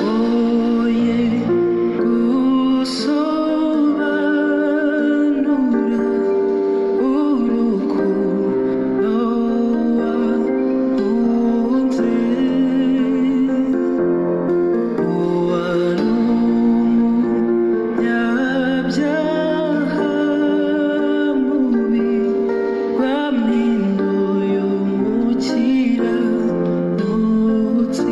위양보의 구성한 우려우르고 너와 혼자 보아노무 얍자한 몸이 감민도요 못지라 못지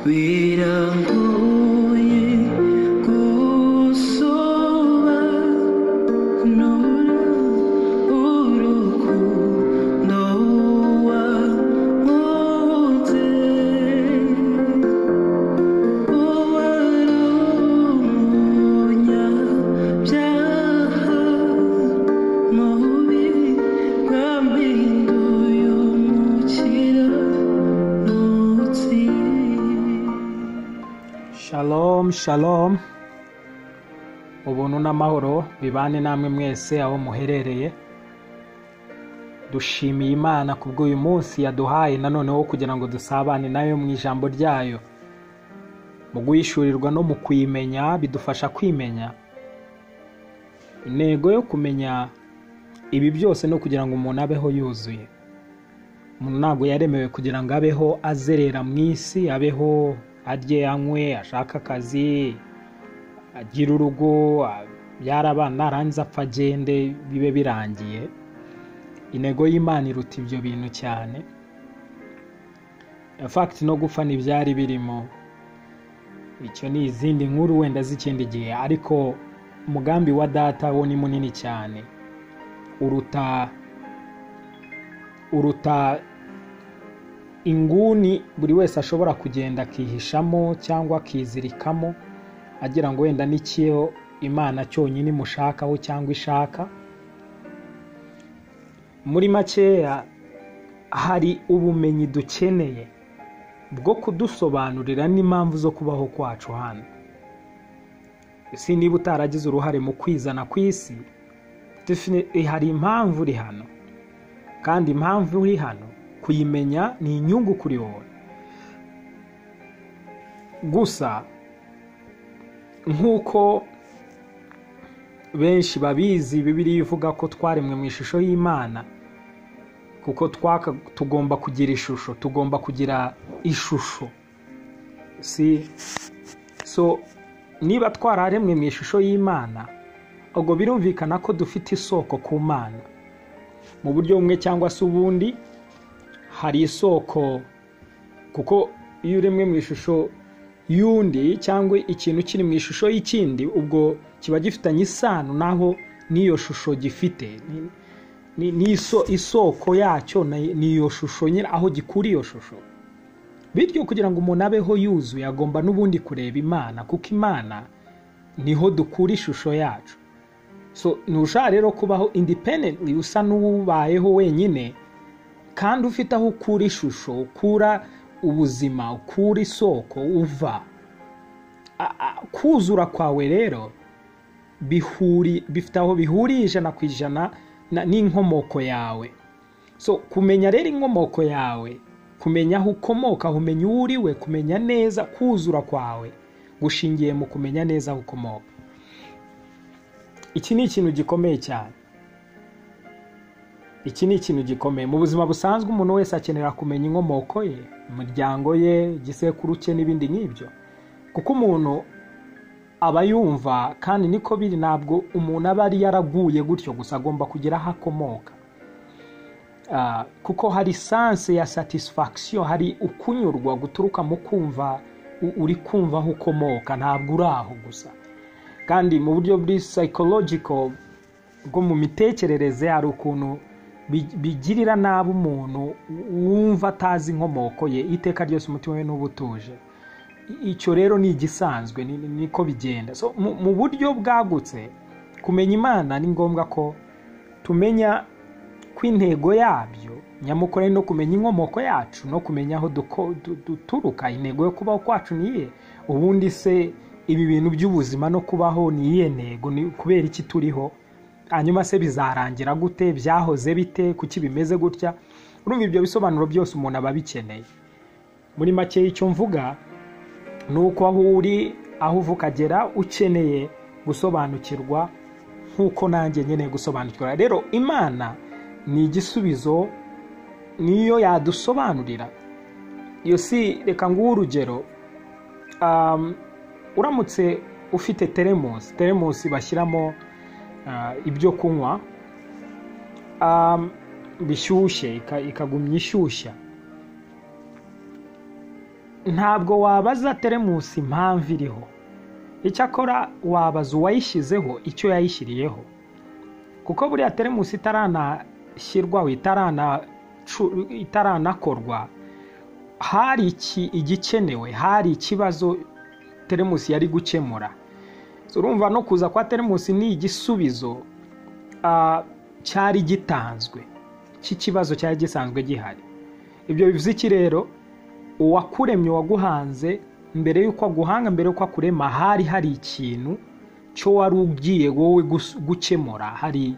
위랑고의 고소한 노랑 오르고 너와 못해 Shalom shalom ubuntu n'amahoro bibane namwe mwese aho muherereye dushimiye imana ku bw'uyu munsi yaduhaye nanone wo kugira ngo dusabane nayo mu ijambo ryayo mu guhishurirwa no mu kuyimenya bidufasha kwimenya intego yo kumenya ibi byose no kugira ngo umuntu abeho yuzuye umuntu ntabwo yaremewe kugira ngo abeho azerera mu isi abeho arye anywe ashake akazi agire urugo abyara abana arangiza apfa agende bibe birangiye intego y'imana iruta ibyo bintu cyane fagiti no gupfa ntibyari birimo icyo ni izindi nkuru wenda z'ikindi gihe ariko umugambi wa data wo ni munini cyane uruta uruta inguni buri wese ashobora kugenda akihishamo cyangwa akizirikamo agira ngo wenda n'ikiyo imana cyonyine imushakaho cyangwa ishaka muri makeya hari ubumenyi dukeneye bwo kudusobanurira n'impamvu zo kubaho kwacu hano ese niba utaragize uruhare mu kwizana ku isi defini- hari impamvu uri hano kandi impamvu uri hano kuyimenya ni inyungu kuri wowe gusa nk'uko benshi babizi bibiriya ivuga ko twaremwe mu ishusho y'imana kuko twaka tugomba kugira ishusho tugomba kugira ishusho si so niba twararemwe mu ishusho y'imana ubwo birumvikana ko dufite isoko ku mana mu buryo bumwe cyangwa se ubundi hari isoko kuko iyo uremwe mu ishusho y'undi cyangwa ikintu kiri mu ishusho y'ikindi ubwo kiba gifitanye isano naho n'iyo shusho gifite Ni- ni ni iso- isoko yacyo na- ni iyo shusho nyine aho gikura iyo shusho bityo kugira ngo umuntu abeho yuzuye agomba n'ubundi kureba imana kuko imana niho dukura ishusho yacu so ntushobora rero kubaho independently usa n'ubayeho wenyine kandi ufite aho ukura ishusho ukura ubuzima ukura isoko uva A- a- kuzura kwawe rero bihuri bifite aho bihuriye ijana ku ijana na- n'inkomoko yawe so kumenya rero inkomoko yawe kumenya aho ukomoka kumenya uwo uriwe kumenya neza kuzura kwawe gushingiye mu kumenya neza aho ukomoka iki ni ikintu gikomeye cyane iki ni ikintu gikomeye mu buzima busanzwe umuntu wese akenera kumenya inkomoko ye imiryango ye igisekuru cye n'ibindi nk'ibyo kuko umuntu aba yumva kandi niko biri ntabwo umuntu aba ari yaraguye gutyo gusa agomba kugira aho akomoka Ah, kuko hari sanse ya satisfaction hari ukunyurwa guturuka mu kumva u- uri kumva aho ukomoka ntabwo uri aho gusa kandi mu buryo buri psychological bwo mu mitekerereze hari ukuntu bi- bigirira nabi umuntu wumva atazi inkomoko ye iteka ryose umutima we n'uba utuje icyo rero ni igisanzwe ni- ni- niko bigenda so mu mu buryo bwagutse kumenya imana ni ngombwa ko tumenya ko intego yabyo nyamukuru ari no kumenya inkomoko yacu no kumenya aho duko- du- duturuka intego yo kubaho kwacu niye ubundi se ibi bintu by'ubuzima no kubaho ni iyihe ntego ni kubera iki turiho hanyuma se bizarangira gute byahoze bite kuki bimeze gutya urumva ibyo bisobanuro byose umuntu aba abikeneye muri make icyo mvuga ni uko aho uri aho uva ukagera ukeneye gusobanukirwa nk'uko nanjye nkeneye gusobanukirwa rero imana ni igisubizo niyo yadusobanurira iyo si reka nguhe urugero um, uramutse ufite teremusi teremusi bashyiramo ah, ibyo kunywa um, bishyushye ika- ikagumya ishyushya ntabwo wabaza teremusi impamvu iriho icyakora wabaza uwayishyizeho icyo yayishyiriyeho kuko buriya teremusi itaranashyirwa itaranacu- itaranakorwa hari iki- igikenewe hari ikibazo teremusi yari gukemura urumva no kuza kwa teremusi ni igisubizo ah, cyari gitanzwe cy'ikibazo cyari gisanzwe gihari ibyo bivuze iki rero uwakuremye uwaguhanze mbere y'uko aguhanga mbere y'uko akurema hari hari ikintu cyo wari ugiye wowe gus- gukemura hari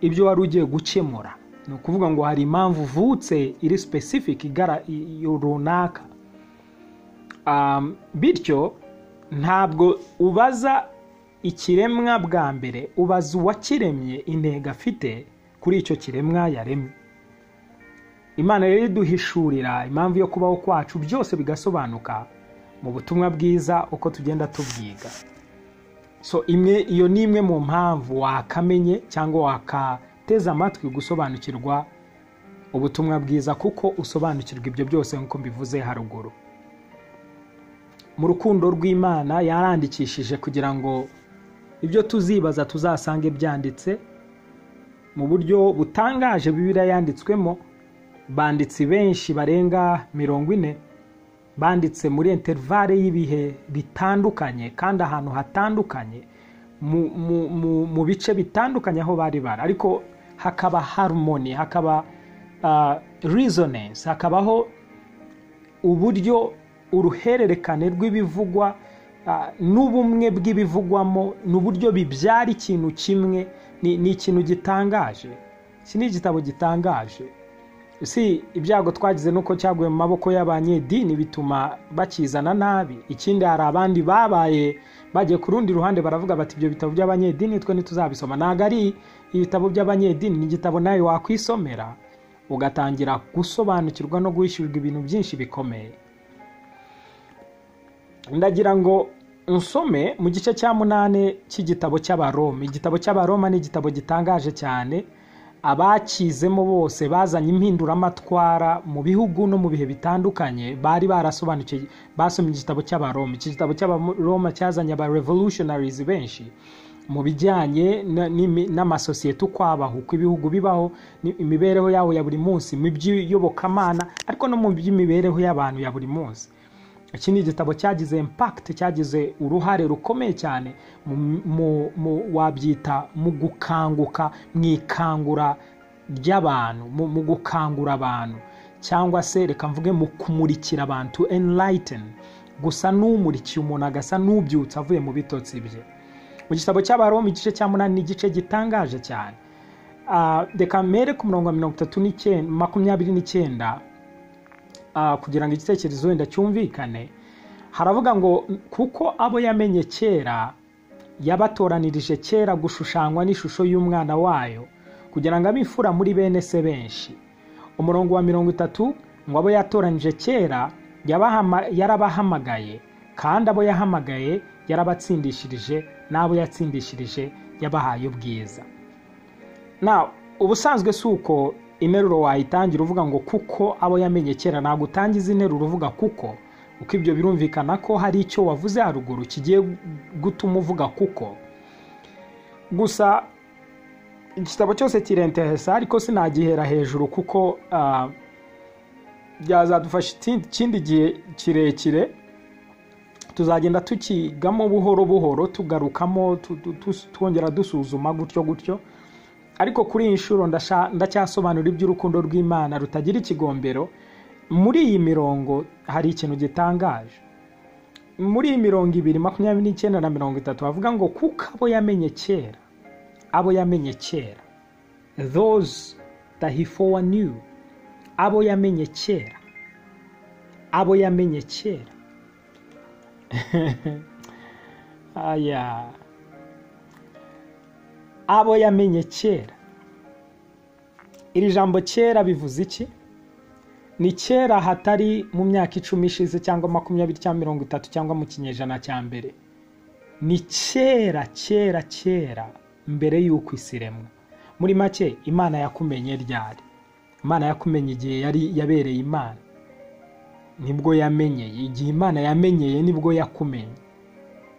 ibyo wari ugiye gukemura ni ukuvuga ngo hari impamvu uvutse iri specific igara- i- i- runaka Um, bityo ntabwo ubaza ikiremwa bwa mbere ubaza uwakiremye intego afite kuri icyo kiremwa yaremye imana rero iduhishurira impamvu yo kubaho kwacu byose bigasobanuka mu butumwa bwiza uko tugenda tubyiga so imwe iyo ni imwe mu mpamvu wakamenye cyangwa wakateze amatwi gusobanukirwa ubutumwa bwiza kuko usobanukirwa ibyo byose nk'uko mbivuze haruguru mu rukundo rw'imana yarandikishije kugira ngo ibyo tuzibaza tuzasange byanditse mu buryo butangaje bibiriya yanditswemo banditsi benshi barenga mirongo ine banditse muri interivare y'ibihe bitandukanye kandi ahantu hatandukanye mu, mu, mu, mu bice bitandukanye aho bari bari ariko hakaba harmony hakaba uh, resonance hakabaho uburyo uruhererekane rw'ibivugwa ah, n'ubumwe bw'ibivugwamo ni uburyo bibyara ikintu kimwe ni ni ikintu gitangaje iki ni igitabo gitangaje si ibyago twagize nuko cyaguye mu maboko y'abanyedini bituma bakizana nabi ikindi hari abandi babaye bagiye ku rundi ruhande baravuga bati ibyo bitabo by'abanyedini twe ntituzabisoma ntabwo ari ibitabo by'abanyedini ni igitabo nawe wakwisomera ugatangira gusobanukirwa no guhishyurwa ibintu byinshi bikomeye ndagira ngo nsome mu gice cya munani cy'igitabo cy'abaroma igitabo cy'abaroma ni igitabo gitangaje cyane abakizemo bose bazanye impinduramatwara mu bihugu no mu bihe bitandukanye bari barasobanukiwe basomye igitabo cy'abaroma iki gitabo cy'abaroma cyazanye aba revolutionaries benshi mu bijyanye na- n'imi- n'amasosiyete uko abaho uko ibihugu bibaho ni- imibereho yabo ya buri munsi mu by'iyobokamana ariko no mu by'imibereho y'abantu ya buri munsi iki ni igitabo cyagize impact cyagize uruhare rukomeye cyane mu- mu- mu- wabyita mu gukanguka mu ikangura ry'abantu mu mu gukangura abantu cyangwa se reka mvuge mu kumurikira abantu enlighten gusa n'umurikiye umuntu agasa n'ubyutse avuye mu bitotsi bye mu gitabo cy'abaroma igice cya munani ni igice gitangaje cyane Ah, reka mere ku murongo wa mirongo itatu n'icyenda makumyabiri n'icyenda ah, kugira ngo igitekerezo wenda cyumvikane haravuga ngo kuko abo yamenye kera yabatoranirije kera gushushanywa n'ishusho y'umwana wayo kugira ngo abe imfura muri bene se benshi umurongo wa mirongo itatu ngo abo yatoranije kera yabahama- yarabahamagaye kandi abo yahamagaye yarabatsindishirije n'abo yatsindishirije yabahaye ubwiza na ubusanzwe si uko interuro wayitangira uvuga ngo kuko abo yamenye kera ntabwo utangiza interuro uvuga kuko kuko ibyo birumvikana ko hari icyo wavuze haruguru kigiye gutuma uvuga kuko gusa igitabo cyose kirenteresa ariko sinagihera hejuru kuko ah, byazadufasha ikindi- ikindi gihe kirekire tuzagenda tukigamo buhoro buhoro tugarukamo tu- tu- tu- twongera dusuzuma gutyo gutyo ariko kuri iyi nshuro ndasha- ndacyasobanura iby'urukundo rw'imana rutagira ikigombero muri iyi mirongo hari ikintu gitangaje muri iyi mirongo ibiri makumyabiri n'icyenda na mirongo itatu havuga ngo kuko abo yamenye kera abo yamenye kera those that he foreknew abo yamenye kera abo yamenye kera aya abo yamenye kera iri jambo kera bivuze iki ni kera hatari mu myaka icumi ishize cyangwa makumyabiri cyangwa mirongo itatu cyangwa mu kinyejana cya mbere ni kera kera kera mbere y'uko isi iremwa muri make imana yakumenye ryari imana yakumenye igihe yari yabereye imana nibwo yamenyeye igihe imana yamenyeye nibwo yakumenye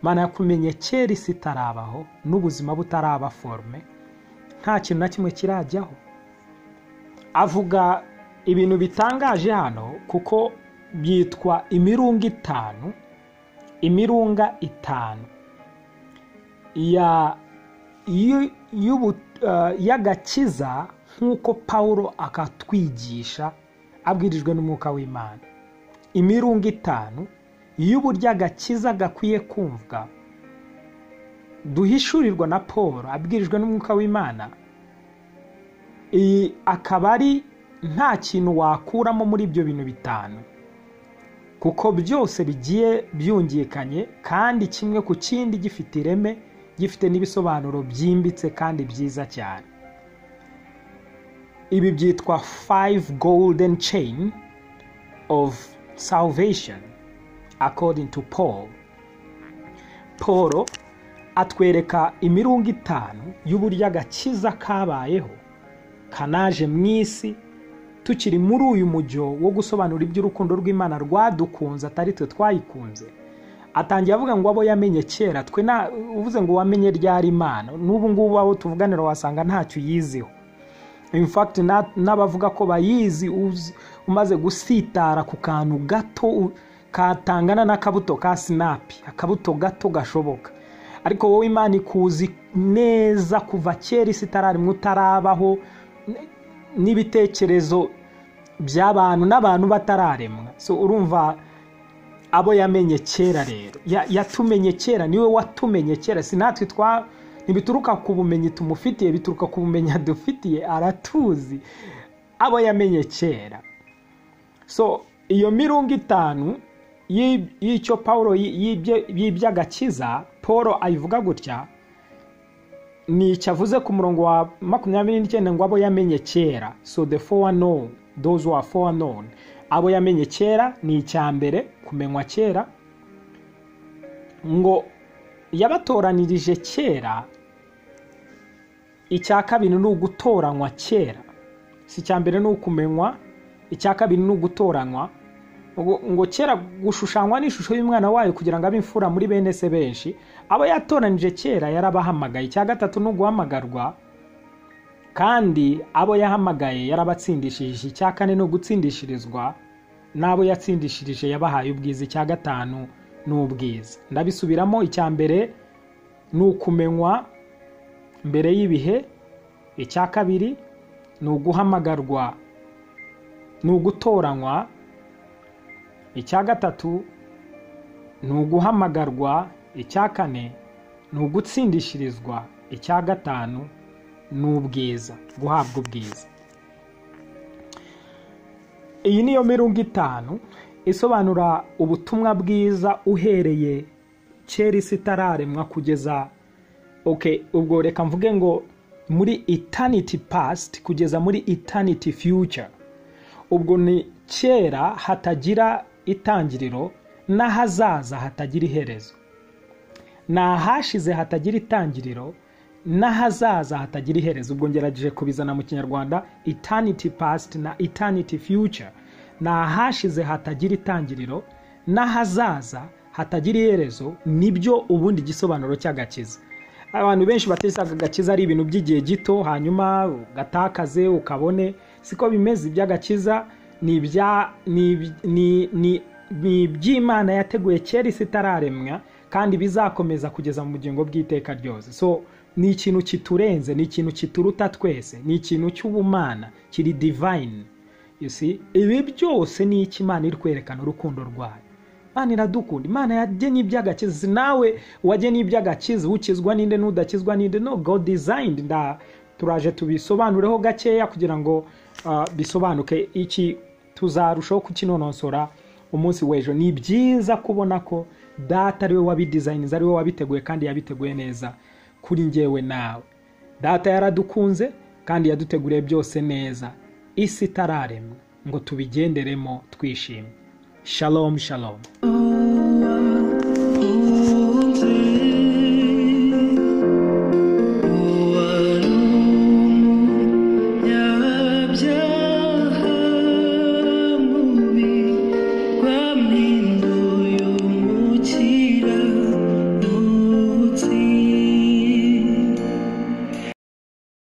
imana yakumenye kera isi itarabaho n'ubuzima butaraba forume nta kintu na kimwe kirajyaho avuga ibintu bitangaje hano kuko byitwa imirunga itanu imirunga itanu ya y'u- y'ubu- eh, y'agakiza nk'uko pawulo akatwigisha abwirijwe n'umwuka w'imana imirungo itanu y'uburyo agakiza gakwiye kumvwa duhishurirwa na paul abwirijwe n'umwuka w'imana iyi akaba ari nta kintu wakuramo muri ibyo bintu bitanu kuko byose bigiye byungikanye kandi kimwe ku kindi gifite ireme gifite n'ibisobanuro byimbitse kandi byiza cyane ibi byitwa five golden chain of salvation according to paul paul atwereka imirungo itanu y'uburyo agakiza kabayeho kanaje mu isi tukiri muri uyu mujyo wo gusobanura iby'urukundo rw'imana rwadukunze atari twe twayikunze atangiye avuga ngo abo yamenye kera twe nta uvuze ngo wamenye ryari imana n'ubu ngubu abo tuvuganira wasanga ntacyo uyiziho in fact na- n'abavuga ko bayizi uzi- umaze gusitara ku kantu gato u- katangana n'akabuto ka sinapi akabuto gato gashoboka ariko wowe imana ikuzi neza kuva kera isi itararimo utarabaho n- n'ibitekerezo by'abantu n'abantu batararemwa so urumva abo yamenye kera rero Ya- yatumenye kera niwe watumenye kera si natwe twa ntibituruka ku bumenyi tumufitiye bituruka ku bumenyi adufitiye aratuzi abo yamenye kera so iyo mirungo itanu y'i- y'icyo pawulo yi- y'ibyo- y'iby'agakiza paul ayivuga gutya ni icyo avuze ku murongo wa makumyabiri n'icyenda ngo abo yamenye kera so the four known those who are four known abo yamenye kera ni icya mbere kumenywa kera ngo yabatoranirije kera icya kabiri ni ugutoranywa kera si icya mbere ni ukumenywa icya kabiri ni ugutoranywa ngo ngo kera gushushanywa n'ishusho y'umwana wayo kugira ngo abe imfura muri bene se benshi abo yatoranije kera yarabahamagaye icya gatatu ni uguhamagarwa kandi abo yahamagaye yarabatsindishirije icya kane ni ugutsindishirizwa n'abo yatsindishirije yabahaye ubwiza icya gatanu ni ubwiza ndabisubiramo icya mbere ni ukumenywa mbere y'ibihe icya kabiri ni uguhamagarwa ni ugutoranywa icya gatatu ni uguhamagarwa icya kane ni ugutsindishirizwa icya gatanu ni ubwiza guhabwa ubwiza iyi niyo mirungo itanu isobanura ubutumwa bwiza uhereye kera isi itararemwa kugeza ok ubwo reka mvuge ngo muri eternity past kugeza muri eternity future ubwo ni kera hatagira itangiriro n'ahazaza hatagira iherezo ni ahashize hatagira itangiriro n'ahazaza hatagira iherezo ubwo ngerageje kubizana mu kinyarwanda eternity past na eternity future ni ahashize hatagira itangiriro n'ahazaza hatagira iherezo nibyo ubundi gisobanuro cy'agakiza abantu benshi batesaga agakiza ari ibintu by'igihe gito hanyuma ugatakaze ukabone siko bimeze iby'agakiza ni ibya- ni iby- ni- ni- ni iby'imana yateguye kera isi itararemwa kandi bizakomeza kugeza mu bugingo bw'iteka ryose so ni ikintu kiturenze ni ikintu kituruta twese ni ikintu cy'ubumana kiri divine you see ibi byose ni iki imana iri kwerekana urukundo rwayo imana iradukunda imana yagennye iby'agakiza Si nawe wagennye iby'agakiza ukizwa ninde n'udakizwa ninde no god designed nda turaje tubisobanureho gakeya kugira ngo ah, bisobanuke iki tuzarushaho kukinonosora umunsi w'ejo ni byiza kubona ko data ari we wabidizayininze ari we wabiteguye kandi yabiteguye neza kuri ngewe nawe data yaradukunze kandi yaduteguriye byose neza isi itararemwa ngo tubigenderemo twishimye shalom shalom oh